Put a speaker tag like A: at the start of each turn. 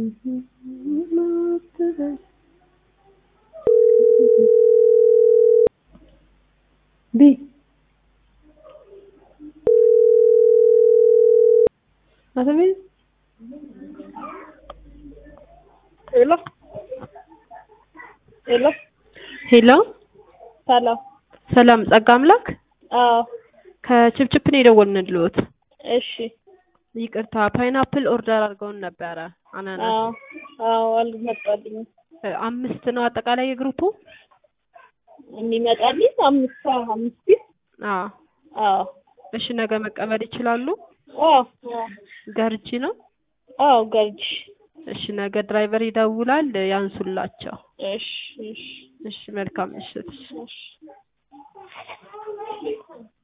A: ቢ አሰቤ
B: ሄሎ ሄሎ
A: ሄሎ
B: ሰላም።
A: ሰላም ጸጋ አምላክ
B: አዎ
A: ከችፕችፕ ነው የደወልንልዎት።
B: እሺ።
A: ይቅርታ ፓይናፕል ኦርደር አድርገውን ነበረ አናናስ
B: አዎ አዎ አልመጣልኝም።
A: እ አምስት ነው አጠቃላይ የግሩፑ?
B: የሚመጣልኝ አምስት አዎ አምስት ፒስ
A: አዎ
B: አዎ
A: እሺ ነገ መቀበል ይችላሉ?
B: አዎ አዎ
A: ገርጂ ነው?
B: አዎ ገርጂ
A: እሺ ነገ ድራይቨር ይደውላል ያንሱላቸው።
B: እሺ እሺ
A: እሺ መልካም ምሽት።
B: እሺ